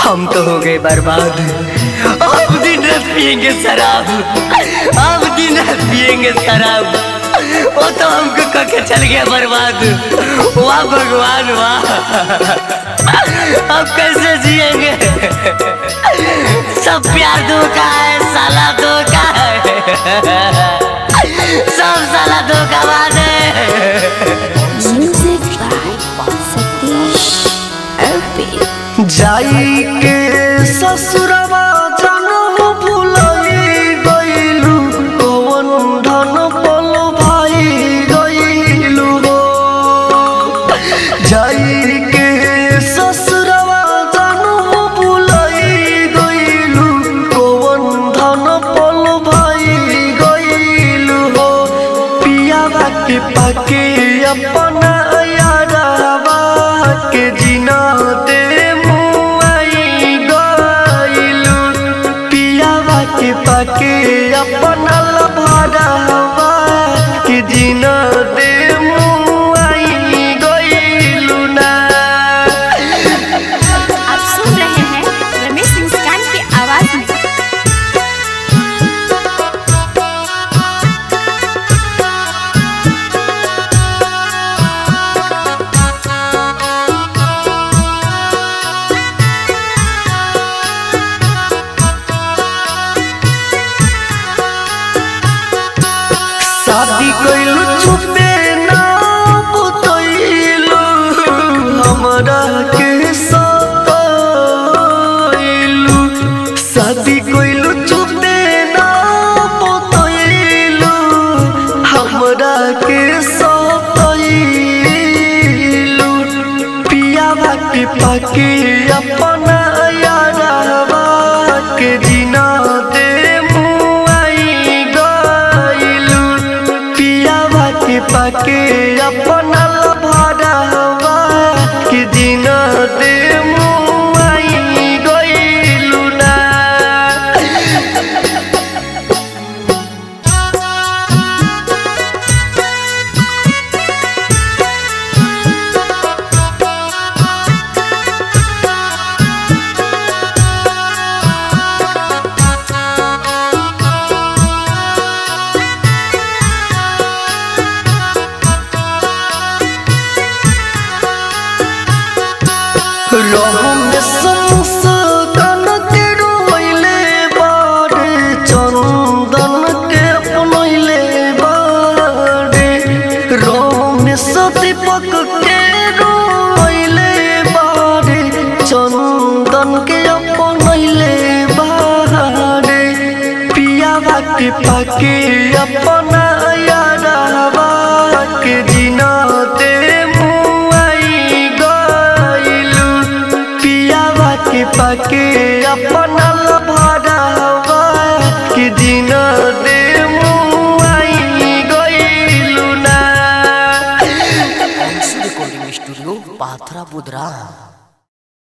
हम तो हो गए बर्बाद अब दिन रात पियेंगे शराब अब दिन रात पियेंगे शराब वो तो हमको कह के चल गया बर्बाद वाह भगवान वाह अब कैसे जिएंगे सब प्यार धोखा है साला धोखा है सब साला धोखाबाज है Music by Satish LP. जाई के ससुरवा जनम भुलाई गइलू कवन धन पल भाई गइलू हो जाई के ससुरवा जनम भुलाई गइलू कवन धन पल भाई गइलू हो पियावा के पाके अपना यारावा के जिना दे मुआई गइलू पियावा के पाके अपना लभारावा के जिना दे मुआई गइलू ना आप सुन रहे हैं रमेश मुस्कान की आवाज में शादी कइलू छुपे ना बतइलू हमरा के सतइलू शादी कइलू छुपे ना बतइलू हमरा के सतइलू पियावा के पाके अपना यारावा के जिना दे मुआई गइलू पियावा के पाके अपना लभारावा के जिना दे मुआई गइलू ना रहम संस्कन के रोइले बारे चंदन के अपनैले बारे रहम दीपक के रोइले बारे चंदन के अपनैले बारे पियावा के पाके अपना यारावा के जिना दे मुआई गइलू पियावा के पाके अपना लभारावा के जिना दे मुआई गइलू ना रिकॉर्डिंग स्टूडियो पाथरा बुधरा